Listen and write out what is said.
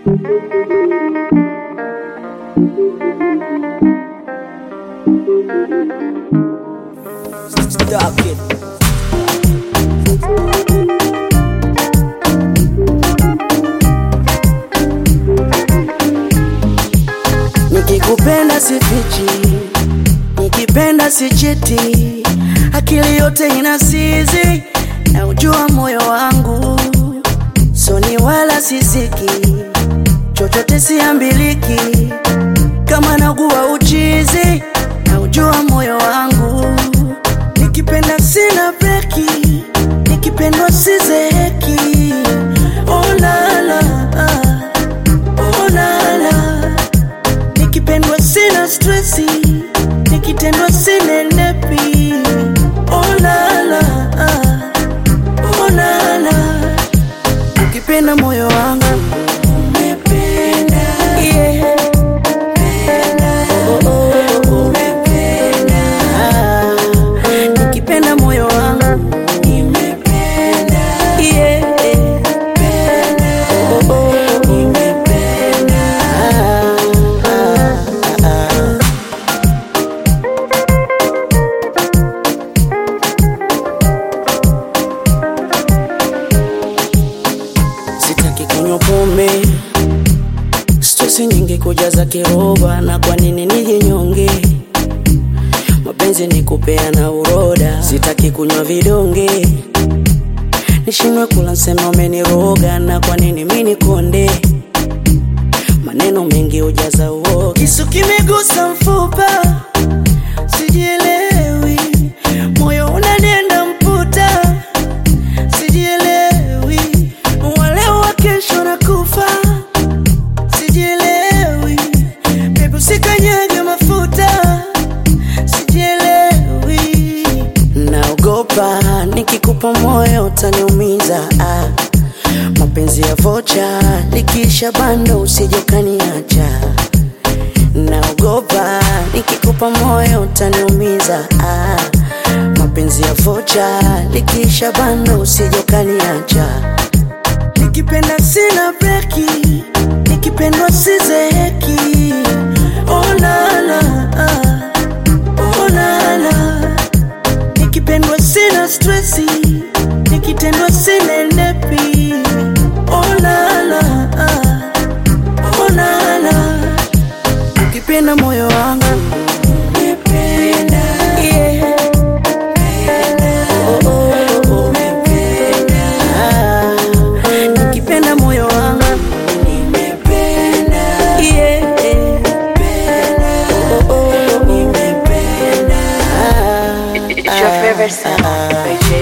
Stop it. Nikikupenda sifichi, nikipenda sichiti, akili yote inasizi, na ujua moyo wangu soni wala sisiki, chochote siambiliki, kama naguwa uchizi, na ujua moyo wangu nikipenda sina breki, nikipendwa sizeheki. Oh la la, oh la la nikipendwa sina stresi, nikitendwa sinenepi. Oh la la, oh la la, ukipenda moyo wangu umependa, yeah. Oh, oh, oh. Ah, nikipenda moyo wangu nimependa, yeah. Oh, oh, oh. Ah, ah, ah. Sitaki kunywa pombe, stresi nyingi kujaza kiroba, na kwa nini nijinyonge? Mapenzi ni kupeana uroda, sitaki kunywa vidonge, nishindwe kula nsema umeniroga, na kwa nini mimi nikonde? Maneno mengi hujaza uoga, kisu kimegusa mfupa, sijielewi, moyo unanenda mputa sijielewi, waleo wa kesho na kufa, sijielewi, bebu sikanyage mafuta, sijielewi, naogopa nikikupa moyo utaniumiza, ah. mapenzi ya vocha likiisha bando usije ukaniacha naogopa nikikupa moyo utaniumiza ah. mapenzi ya vocha likiisha bando usije ukaniacha nikipenda sina breki nikipendwa sizeheki oh la la, ah. oh la la. nikipendwa sina stresi nikitendwa sinenepi oh la la, ah. oh la la ukipenda moyo wangu umependa, yeah. Oh, oh, oh. Ah, nikipenda moyo wangu nimependa, yeah. Oh, oh, oh. Ah, It's your favorite sound by J